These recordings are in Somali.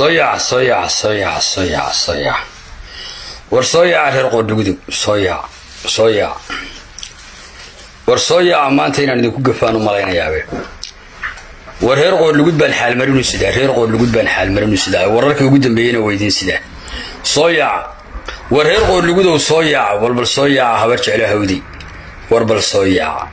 soo yaac soo yaac soo yaac soo yaac soo yaac war soo yaaca reer qoodhugudug soo yaac soo yaac war soo yaaca maanta inaan idinku gafaan u malaynayaaba war reer qoodhlugud baan xaalmarinu sidaa reer qoodhlugud baan xaalmarinu sidaa wararkii ugu dambeeyeyna weydiin sidaa soo yaaca war reer qoodhlugudow soo yaaca walbal soo yaaca habar jeclo hawdi warbal soo yaaca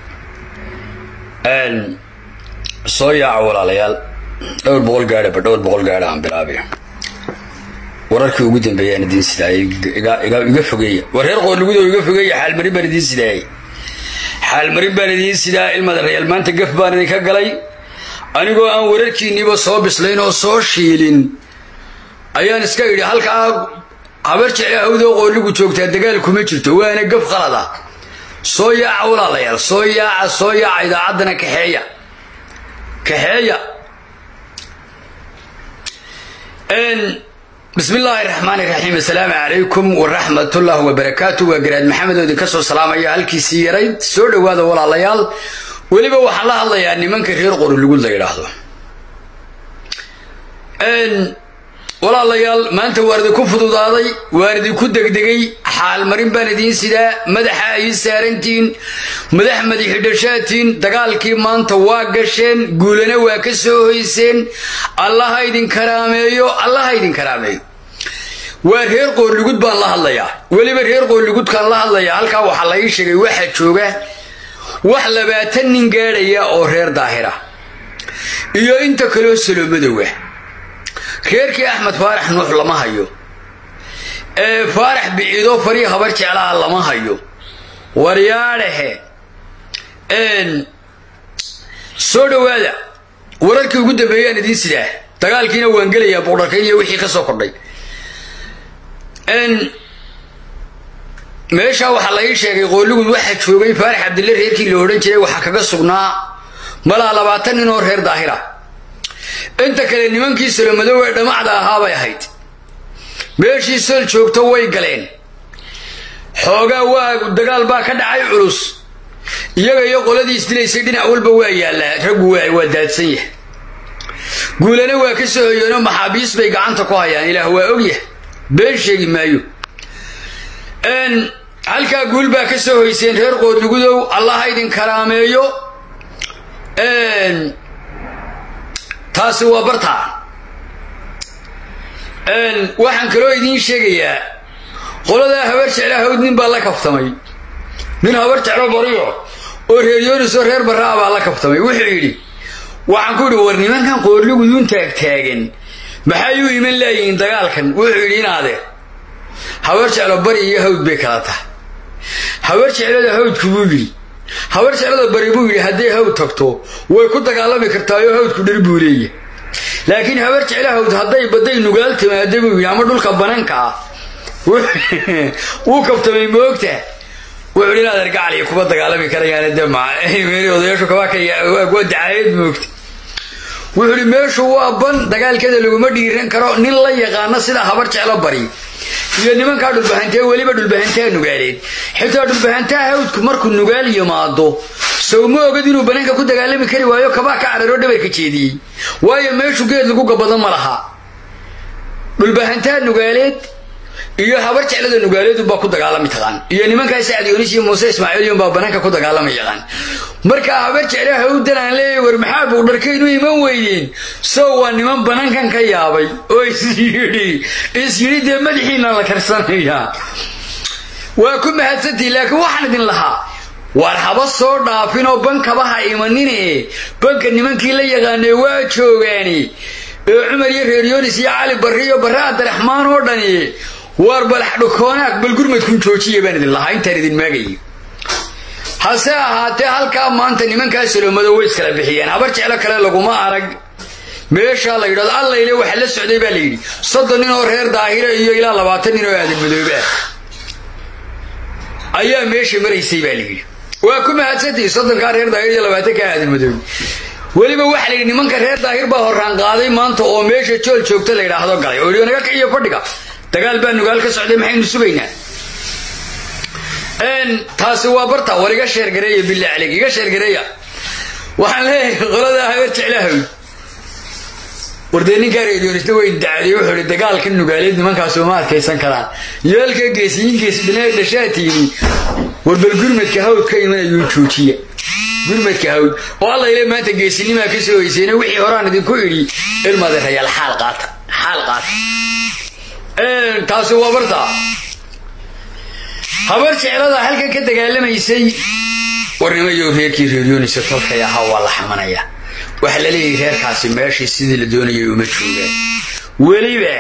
soo yaaca walaalayaal dhowr boqol gaadhaba dhowr boqol gaadha aan bilaabay wararkii ugu dambeeyaan idiin sidaayay iga fogeeya war reer qoodhlugudow iga fogeeya xaalmarin baan idiin sidaayay xaalmarin baan idiin sidaa ilmada reyaal maanta gaf baan idinka galay anigoo aan wararkiinniiba soo bislayn oo soo shiilin ayaan iska idhi halkaa habar jecla hawdoo qoodhligu joogtaa dagaal kuma jirto waana gaf qalada soo yaaca walaalayaal soo yaaca soo yaaca idaacaddana kaxeeya kaxeeya bismi illaahi raxmaan iraxiim assalaamu calaykum waraxmatullah wabarakaatu waa garaad maxamed oo idinka soo salaamaya halkiisii yarayd soo dhowaada walaalayaal weliba waxaan la hadlayaa nimanka reer qorolugud la yidhaahdo walaalayaal maanta waan idinku fududaaday waan idinku degdegay xaalmarin baan idiin sidaa madaxa ay saarantihiin madax madaxidhashaatiin dagaalkii maanta waa gasheen guulana waa ka soo hoyseen allaha idin karaameeyo allaha idin karaameeyo waa reer qoorlugud baan la hadlayaa weliba reer qoorlugudkaan la hadlayaa halkaa waxaa la ii sheegay waxaa jooga wax labaatan nin gaadhaya oo reer daahira iyo inta kaloo salomadowa reerkii axmed faarax nuux lama hayo ee faarax biciidoo farii habar jeclaha lama hayo waryaadhahe soo dhowaada wararkii ugu dambeeyaan idiin sidaa dagaalkiina waan gelayaa boqdharkayn iyo wixii ka soo kordhay meeshaa waxaa la ii sheegay qoolligud waxaa joogay faarax cabdille reerkii la odhan jiray waxaa kaga sugnaa malaa labaatan nin oo reer daahira inta kale nimankii salomadow ee dhamacda ahaabay ahayd meeshii sol joogto way galeen xoogaa waa dagaal baa ka dhacay culus iyaga iyo qoladii isdilaysay dhinac walba waa yaallaa raggu waa daadsan yahay guulana waa ka soo hoyeenoo maxaabiis bay gacanta ku hayaan ilaah waa ogyah been sheegi maayo halkaa guul baa ka soo hoyseen reer qoodlugudow allaha idin karaameeyo taasi waa bartaa waxaan kaloo idiin sheegayaa qoladaa habar jeclaa hawd nin baa la kaftamay nin habar jeclo bariyo oo reer yoonisoo reer barraa baa la kaftamay wuxuu yidhi waxaan ku yidhi war nimankan qoorliguduun taagtaagan maxay u iman laayihiin dagaalkan wuxuu yidhi inaade habar jeclo bari iyo hawd bay kala tahay habar jeclada hawdku buu yidhi habar jeclada bari buu yidhi hadday hawd tagto way ku dagaalami kartaayoo hawdku dhir buu leeyahy laakiin habar jecla hawd hadday badday nugaal timaada buu yidhi ama dhulka bananka ah wuu kabtamay moogta wuxuu yidhi inaad argacaliya kuma dagaalami karayaan de odayaashu kabaa dacaayad moogta wuxuu yidhi meeshu waa ban dagaalkeeda laguma dhiiran karo nin la yaqaano sida habar jeclo bari iyo nimankaa dhulbahantee weliba dhulbahantaha nugaaleed xitaa dhulbahantaha hawdku markuu nugaal yimaado sow ma ogad inuu bananka ku dagaalami kari waayo kabaa ka cararoo dhabarka jeediyey waayo meeshu geed lagu gabado ma laha dhulbahantaha nugaaleed iyo habar jeclada nugaaleedunbaa ku dagaalami taqaan iyo nimankaa sacad yoonis iyo muuse ismaaciilyunbaa bananka ku dagaalama yaqaan markaa habar jecla hawdan aan leeyahy war maxaa buudharkaynu iman weydeen sow waa niman banankan ka yaabay oo isyidhi is yidhi dee madaxiina la karsanayaa waa ku mahadsantihi laakiin waxaan idin lahaa waar haba soo dhaafinoo bankabaha imanine banka nimankii la yaqaanee waa joogaani ee cumar iyo reer yoonis iyo cali barri iyo barre abdiraxmaan oo dhani waar balax dhukoonaag bal gurmadkun joojiya baan idin lahaa intaan idin maagayay hase ahaatee halkaa maanta nimankaa saloomado way iskala bixiyeen habar jeclo kale laguma arag meeshaa la yidhahdo allayle waxa la socday baa la yidhi soddon nin oo reer daahira iyo ilaa labaatan nin oo aadan madoobe ah ayaa meesha maraysay baa la yidhi waa ku mahadsantihi soddonkaa reer daahir iyo labaatankaa aadan madoobe weliba waxaa la yidhi nimanka reer daahir baa horraan qaaday maanta oo meesha jool joogta la yidhaahdo galay oo yidhi naga kiciyo fadhiga dagaal baa nugaal ka socday maxaynu sugaynaa taasi waa barta war iga sheergareeya billah caleyk iga sheergareeya waxaan leeyahay qoladaa habar jeclahawy wardee ninkaa reediyonista weyn dacday wuxuu ihi dagaalka nugaaleed nimankaasoo ma adkaysan karaan yaalka geesiyiinkiisa dhinaa dhashaa tiini warbal gurmadka hawd ka imanayuu joojiya gurmadka hawd oo alla ile maanta geesinimaa ka soo hoyseyna wixii horaan idinku idhi ilmadeerayaal xaal qaata xaal qaata taasi waa bartaa habar jeclada halkan ka dagaalamaysay warnimayo reerkii reeryoonisa tolkay ahaa waa la xamanaya waxaa la leeyahay reerkaasi meeshii sidii la doonayay uma joogaan weliba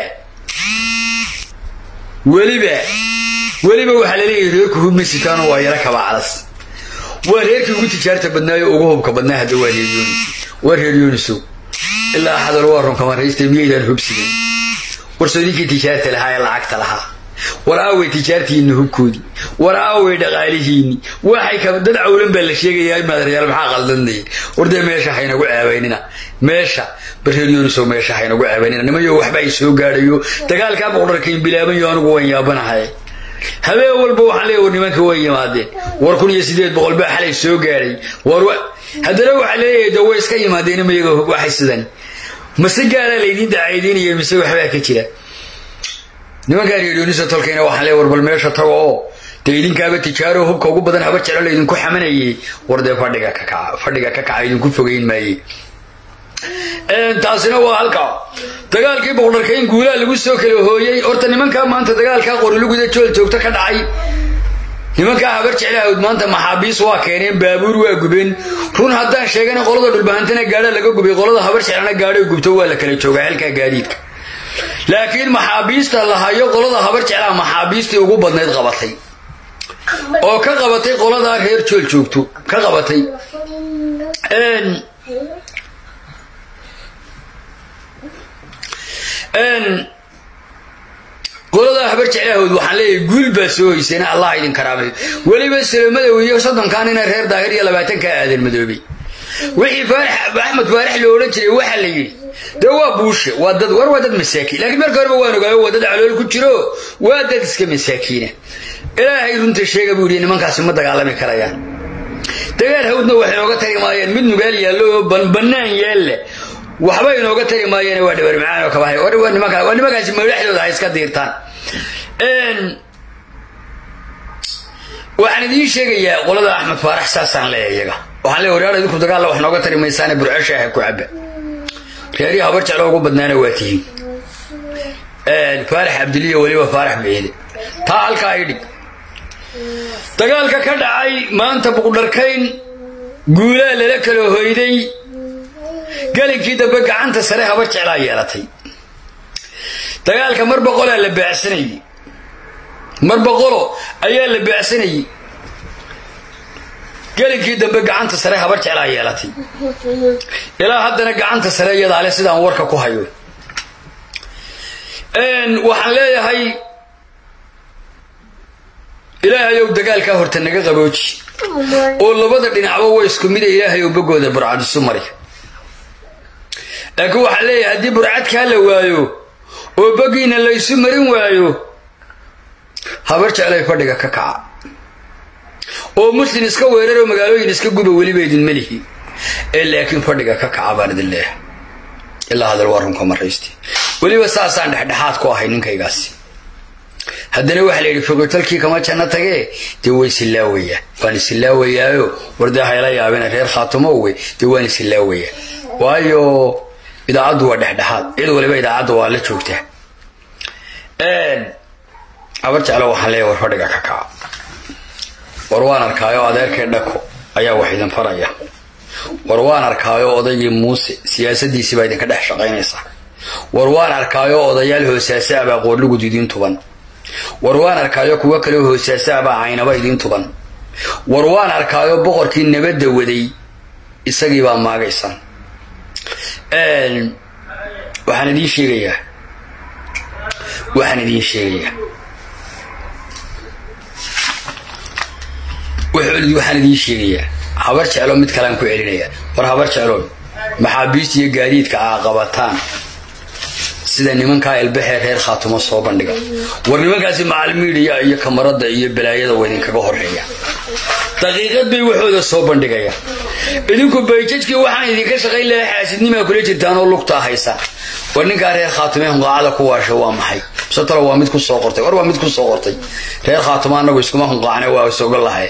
weliba weliba waxaa la leeyahay reerku hubmasitaano waa yaro kabacdas waa reerkii ugu tijaarta badnaayo ugu hubka badnaa hadda waa reeryonis waa reeryooniso ilaa xadal waa runkamaraysta miyaydaan hubsigan warsodinkii tijaarta lahaa ee lacagta lahaa war aaway tijaartiinni hubkoodii war aaway dhaqaalihiinni waxay ka dad cawlan baa la sheegayaa maadarayaal maxaa qaldanaya wardee meesha haynagu ceebaynina meesha bareeryoonisow meesha haynagu ceebaynina nimayo waxba ay soo gaadhayo dagaalkaa boqdharkayn bilaabanyo anigu waan yaabanahay habeen walba waxaan leeya war nimanka way yimaadeen war kun iyo sideed boqol baa xalay soo gaadhay war haddana waxaa leeyahay de way iska yimaadeen imayaga waxay sidan mase gaalaa laydiin dacaydiinaya mise waxbaa ka jira nimankaa reeryoonisa tolkayna waxaan leey war bal meesha tago oo dee idinkaaba tijaaro hubka ugu badan habar jeclo laydinku xamanayay war dee fadhiga ka kaca fadhiga ka kaca idinku fogeyn maaye taasina waa halka dagaalkii boqdharkayn guulaha lagu soo kala hooyey horta nimankaa maanta dagaalkaa qoriluguda jool joogto ka dhacay nimankaa habar jeclahaod maanta maxaabiis waa keeneen baabuur waa gubeen run haddaan sheegana qolada dhulbahantana gaadha laga gubay qolada habar jeclana gaadho gubto waa la kala joogaa halkaa gaadiidka laakiin maxaabiista la hayo qolada habar jeclaha maxaabiistii ugu badnayd qabatay oo ka qabatay qoladaa reer jool joogto ka qabatay qoladaa habar jeclahood waxaan leeyahay guul baa soo hoyseen allah idin karaamay weliba salamadow iyo soddonkan ina reer daahir iyo labaatankaa aadan madoobay wixii faarax axmed faarax loo odhan jiray waxaa la yidhi dee waa buushe waa dad war waa dad masaakiin laakiin marka horeba waan ogaayo waa dad calool ku jiro waa dad iska masaakiina ilaahay runta sheega buu yidhi nimankaasi ma dagaalami karayaan dagaal hawdna waxay inooga tari maayeen mid nugaal yaallo oo bannaan yaalla waxba inooga tari maayeen waa dhabar macaan oo kabahay waa nimankaa waa nimankaasi madaxdooda ha iska diirtaan waxaan idiin sheegayaa qolada axmed faarax saasaan leeya iyaga waxaan leeya waryaal idinku dagaalla wax nooga tari maysaane burcasha ah ku cabba reerihii habar jeclo ugu badnaana waa tihiin faarax cabdiliya weliba faarax beede taa halkaa ay dhig dagaalka ka dhacay maanta buqdharkayn guulaa lala kala hoyday galinkii dambe gacanta sare habar jeclaa yeelatay dagaalka mar boqolaa la baacsanayey mar boqolo ayaa la baacsanayey gelinkii dambe gacanta sare habar jeclaa yeelatay ilaa haddana gacanta sare iyadaale sidaan warka ku hayo waxaan leeyahay ilaahayow dagaalkaa horta naga qabooji oo labada dhinacba way isku mida ilaahay oo bogooda burcad isu mari laakiin waxaan leeyahay haddii burcadkaa la waayo oo bogiina la ysu marin waayo habar jeclay fadhiga ka kaca oo muslim iska weeraroo magaalooyin iska guba weliba idin melihi ee laakiin fadhiga ka kaca baan idin leeyahay ilaa hadal waa runka maraysti weliba saasaan dhexdhexaad ku ahay ninkaygaasi haddana waxaa la yidhi fogotalkii kama janno tagee dee way silaawayaa waan isilaawayaao wardee hayla yaabina reer khaatumo wey dee waan isilaawayaa waayo idaacaddu waa dhexdhexaad cid waliba idaacadda waa la joogtaa habar jeclo waxaan leeyahay war fadhiga ka kaca war waan arkaayo adeerkay dhako ayaa wax idin faraya war waan arkaayo odaygii muuse siyaasadiisii baa idinka dhex shaqaynaysaa war waan arkaayo odayaal hoosaasa abaa qoorlugud idiin tuban war waan arkaayo kuwo kaleo hoosaasa abaa caynaba idiin tuban war waan arkaayo boqorkii nabadda waday isagii baa maagaysaan waxaan idiin sheegayaa waxaan idiin sheegayaa waxaan idiin sheegayaa habar jeclo mid kalean ku celinaya war habar jeclo maxaabiista iyo gaadiidka aa qabataan sida nimankaa ilbaxee reer khaatumo soo bandhiga war nimankaasi macalmiidhiya iyo kamarada iyo balaayada waa idinkaga horeeya daqiiqad bay waxooda soo bandhigayaan idinku bayjajkii waxaan idinka shaqayn lahaa xaasidnimaa kula jirtaan oo lugtaa haysa war ninkaa reer khaatume hunqaacada ku waasha waa maxay satalo waa mid ku soo qortay war waa mid ku soo qortay reer khaatume anagu iskuma hunqaacne waa isoga lahay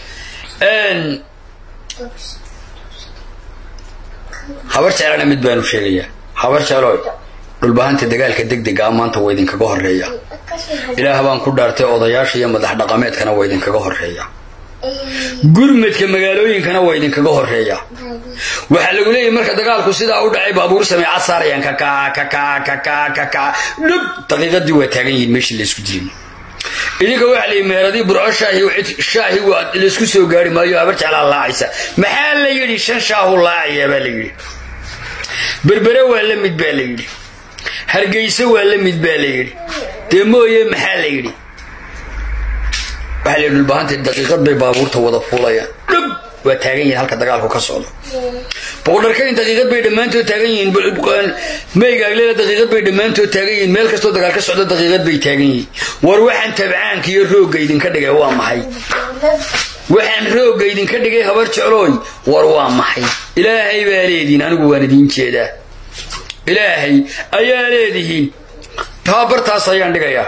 habar jeclana mid baanu sheegayaa habar jecloy dhulbahanta dagaalka degdega maanta waa idinkaga horeeya ilaah baan ku dhaartay odayaasha iyo madax dhaqameedkana waa idinkaga horeeya gurmadka magaalooyinkana waa idinkaga horeeya waxaa lagu leeyahy marka dagaalku sidaa u dhacay baabuur sameecad saarayaan kakaa kakaa kakaa kakaa dhub daqiiqadii waa taagan yihiin meeshii laysku dilin idinka waxaa layihi meeradii burco shaahi shaahi waa laysku soo gaari maayo habar jeclaa laacaysa maxaa la yidhi shan shaahu laacayaa baa la yidhi berbere waa la mid baa la yidhi hargeyso waa la mid baa la yidhi dee mooye maxaa la yidhi waxaa la yidhi dhulbahanta daqiiqad bay baabuurta wada fuulayaan dhub waa taagan yihiin halka dagaalku ka socdo boqodharkayn daqiiqad bay dhammaantood taagan yihiin maygaaglena daqiiqad bay dhammaantood taagan yihiin meel kastoo dagaal ka socdo daqiiqad bay taagan yihiin war waxaan tabcaanka iyo roogga idinka dhigay waa maxay waxaan roogga idinka dhigay habar jeclooy war waa maxay ilaahay baa leedihiin anigu waan idiin jeedaa ilaahay ayaa leedihiin tababartaas ayaan dhigayaa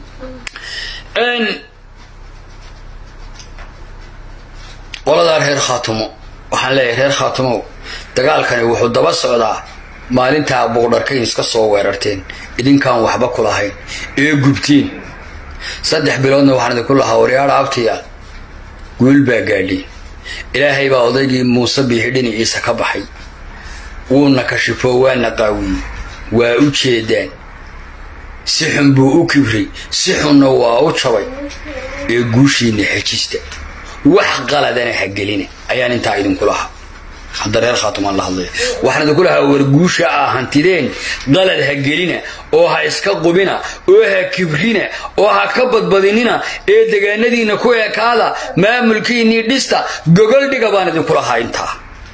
qoladaa reer khaatumo waxaan leeyahay reer khaatumow dagaalkani wuxuu daba socdaa maalintaa boqdharkayn iska soo weerarteen idinkaan waxba ku lahayn ee gubteen saddex biloodna waxaan idinku lahaa waryaadha abtiya guul baa gaadhay ilaahay baa odaygii muuse biixi dhinaciisa ka baxay wuuna kashifo waana qaawiyey waa u jeedaan si xun buu u kibray si xunna waa u jabay ee guushiinna xejista wax qaladana ha gelina ayaan intaa idinku lahaa hadda reer khaatumaan la hadlaya waxaan idinku lahaa war guusha aa hantideen qalad ha gelina oo ha iska qubina oo ha kibrina oo ha ka badbadinina ee degaanadiinna ku ekaada maamulkiinnii dhista gogol dhiga baan idinku lahaa intaa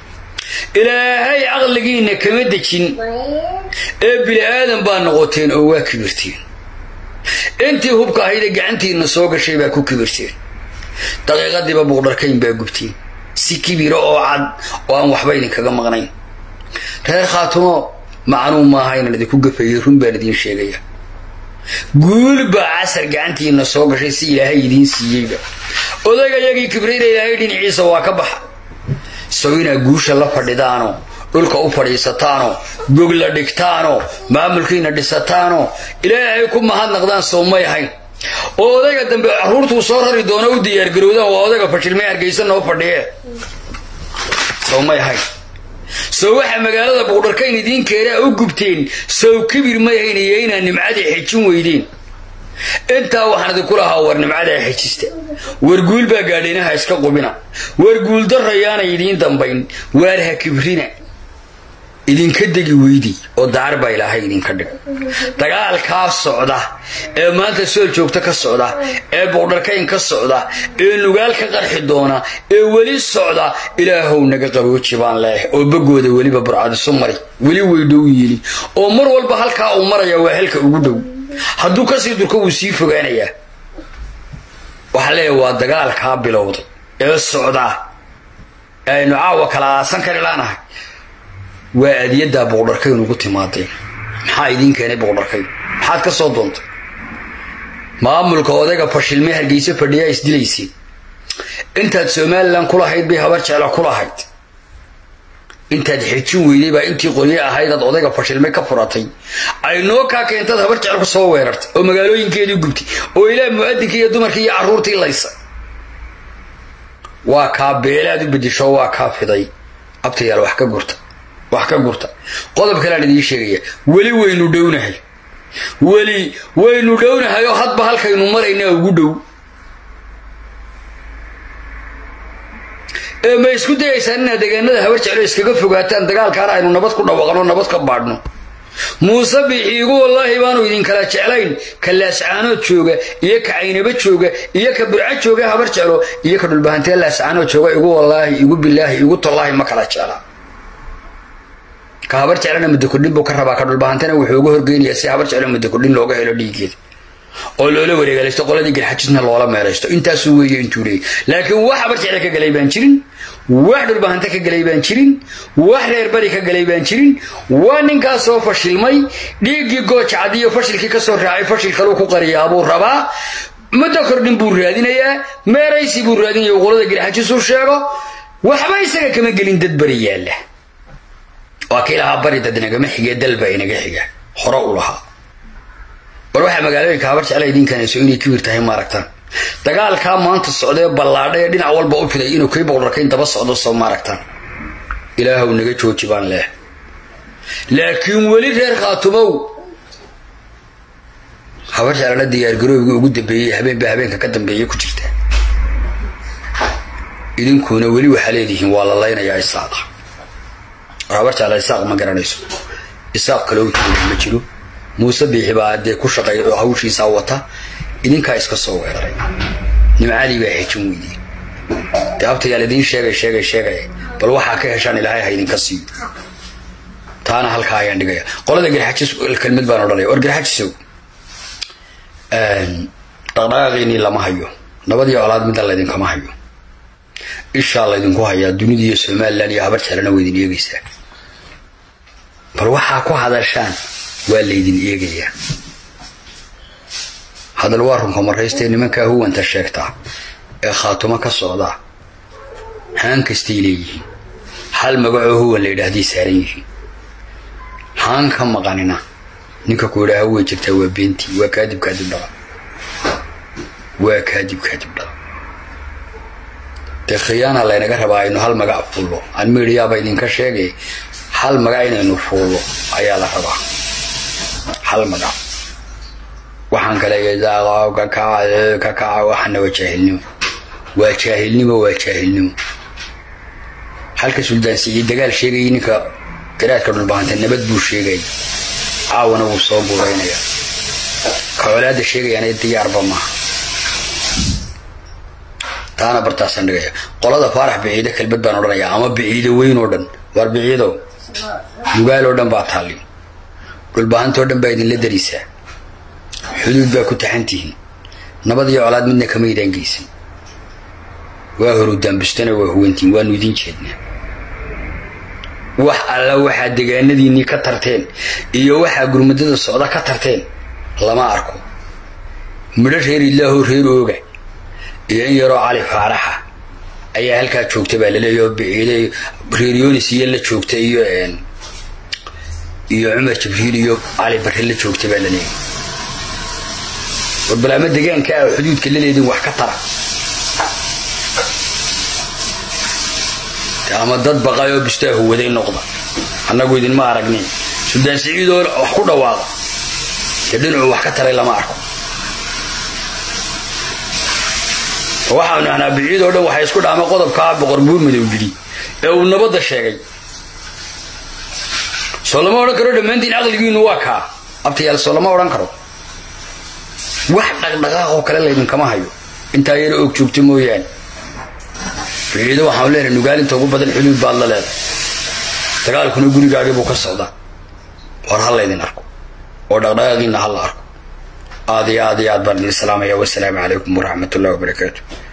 ilaahay caqligiinna kama dejin ee bini aadan baa noqoteen oo waa kibirteen intii hubka ahaydee gacantiinna soo gashay baa ku kibirteen daqiiqadiiba buuqdharkayn baa gubteen si kibiro oo cad oo aan waxba idinkaga maqnayn reer khaatumo macnuu maaha inaan idinku gafayey run baan idiin sheegaya guul baa casar gacantiina soo gashay si ilaahay idiin siiyeyba odayga yagii kibrayda ilaahay dhinaciisa waa ka baxa sow inaad guusha la fadhidaano dhulka u fadhiisataano gog la dhigtaano maamulkiina dhisataano ilaahay ku mahadnaqdaan sow may ahayn oo odayga dambe caruurtuu soo rari doono u diyaargarowdaan waa odayga fashilmay hargeysa noo fadhiye sow may ahayn sow waxaa magaalada buqdharkayn idiin keenaa u gubteen sow kibir may hayn iyo inaad nimcada xejin weydeen intaa waxaan idinku lahaa war nimcadaa xejista war guul baa gaadhaynaha iska qubina war guuldarrayaana idiin dambayn waar ha kibrina idinka degi weydi oo daar baa ilaahay idinka dhig dagaalkaa socda ee maanta sool joogto ka socda ee boqdharkayn ka socda ee nugaal ka qarxi doona ee weli socda ilaahow naga qabooji baan leeyahay oo bagooda weliba burcadisu mari weli way dhow yiini oo mar walba halkaa uu maraya waa halka ugu dhow hadduu kasii durko wuu sii fogaanayaa waxaa leeyahay waa dagaalkaa bilowday ee socdaa ee aynu caawa kala aasan kari laanahay waa adiyaddaa boqdharkayn ugu timaadeen maxaa idiin keenay boqdharkayn maxaad ka soo doontay maamulka odayga fashilmay hargeyso fadhiyaa isdilayseen intaad somalilan ku lahayd bay habar jecla ku lahayd intaad xejin weyday baa intii qolye ahaydaad odayga fashilmay ka furatay ay noo kaa keentaad habar jecel ku soo weerartay oo magaalooyinkeedii gubtay oo ilaa mu'adinkii iyo dumarkii iyo carruurtii laysa waa kaa beelaad u bedisho waa kaa fiday abtayaal wax ka gurta wax ka gurta qodob kaleaan idiin sheegaya weli waynu dhownahay weli waynu dhownahay oo hadba halkaynu maraynaa ugu dhow ee ma isku dayaysaan inaad deegaanada habar jeclo iskaga fogaataan dagaalkaana aynu nabad ku dhawaqno nabad ka baadhno muuse bixiigu wallaahi baanu idinkala jeclayn ka laascaanood jooga iyo ka caynaba jooga iyo ka burco jooga habar jeclo iyo ka dhulbahantee laascaanood jooga igu wallaahi igu bilaahi igu tallaahi ma kala jecla ka habar jeclana muddo kordhin buu ka rabaa ka dhulbahantena wuxuu uga horgeynayaa si habar jeclo muddo kordhin looga helo dhiigeeda oo loola wareegalaysto qoladii garxajisna loola meelaysto intaasuu weeye intuu leeyay laakiin wax habarjecla ka galay baan jirin wax dhulbahanta ka galay baan jirin wax reer bari ka galay baan jirin waa ninkaas soo fashilmay dhiiggii goojacadiyo fashilkii kasoo raacay fashil kaluu ku qariyaa buu rabaa muddo kordhin buu raadinayaa meeraysi buu raadinaya qolada garxajisuu sheego waxba isaga kama gelin dad bari yaalla waa kii lahaa bari dad inagama xigee dalba inaga xiga hore u lahaa war waxaa magaalooyinka habar jecla idinkanayso inay kibir tahay maaragtaan dagaalkaa maanta socdee ballaadhay ee dhinac walba u fiday inuu kii boqorarkayn daba socdo soo maaragtaan ilaahw naga jooji baan leeh laakiin weli reer khaatumow habar jeclana diyaargarooygii ugu dambeeyey habeenba habeenka ka dambeeyay ku jirta idinkuna weli waxaa leedihiin waa la laynayaa isaaqa war habar jecla isaaq ma garanayso isaaq kaloo tuula ma jiro muuse biixi baa dee ku shaqeeya oo hawshiisaa wata idinkaa iska soo weeraray nimcadii baa hejin weydeen dee abtayaal idiin sheegay sheegay sheegay bal waxaa ka heshaan ilaahay ha idinka siiyo taana halkaa ayaan dhigaya qolada garxajis kelmad baan odhanaya war garxajisow dhaqdhaqaaqiinii lama hayo nabadii colaad midna laydinkama hayo ishaa laydinku hayaa dunida iyo somalilan iyo habar jeclana waa idin eegaysaa bal waxaa ku hadashaan waa laydin eegayaa hadal waa runka maraystae nimankaa huwanta sheegtaa ee khaatumo ka socdaa haan kastay leeyihiin hal magacoo huwan la yidhaahday saaran yihiin haan ka maqanina ninka ku yidhaaha way jirtaa waa beentii waa kaadib kaadib dhala waa kaadib kaadib dhala dee khiyaana laynaga rabaa aynu hal magac fuullo aan miidhiyaaba idinka sheegay hal magac inaynu fuullo ayaa la rabaa hal magac waxaan kale kakaca kakaca waxana waa jaahilnimo waa jaahilnimo waa jaahilnimo halka suldaansiiyo dagaal sheegayay ninka garaadka dhulbahanta nabad buu sheegaya caawana wuu soo buuraynaya ka colaada sheegayaana diyaarba maaha taana bartaasaan dhigaya qolada faarax biciide kelbad baan odhanayaa ama biciide weyn oo dhan waar biciidow dugaal oo dhan baa taalli dhulbahantoo dhan baa idinla darisaa xuduud baa ku taxan tihiin nabad iyo colaad midna kama idaan geysan waa horudaanbustana waa huwantiin waanu idin jeednaa wax alla waxaa degaanadiinnii ka tarteen iyo waxaa gurmadada socda ka tarteen lama arko midho reer ilaahoo reer ooga iyo in yaroo cali faaraxa ayaa halkaa joogta baa laleeya oo biciide reer yonis iyo la joogta iyo iyo cumar jibriil iyo cali barre la joogta baa laleeya war bal ama degaanka ah xuduudka la leedin wax ka tara ama dad baqay oo bistaahu waday noqda annagu idinma aragnin suldaan siciidoo wax ku dhawaaqa dee dhinacu wax ka taray lama arko waxaanu ahnaa biciid oo dhan waxay isku dhaama qodobkaa boqor buur madow yidhi ee uu nabadda sheegay soo lama odhan karo dhammaantiin caqligiinu waa kaa abtayaal soo lama odhan karo wax dhaqdhaqaaq oo kale laydinkama hayo intaa yaro og joogto mooyaane biciido waxaanu leenahay nugaalinta ugu badan xuduud baad la leedahay dagaalkuna gurigaagii buu ka socdaa war ha laydin arko oo dhaqdhaqaaqiina ha la arko aad iyo aad iyo aad baan idin salaamaya wasalaamu calaykum waraxmat ullahi wabarakaatu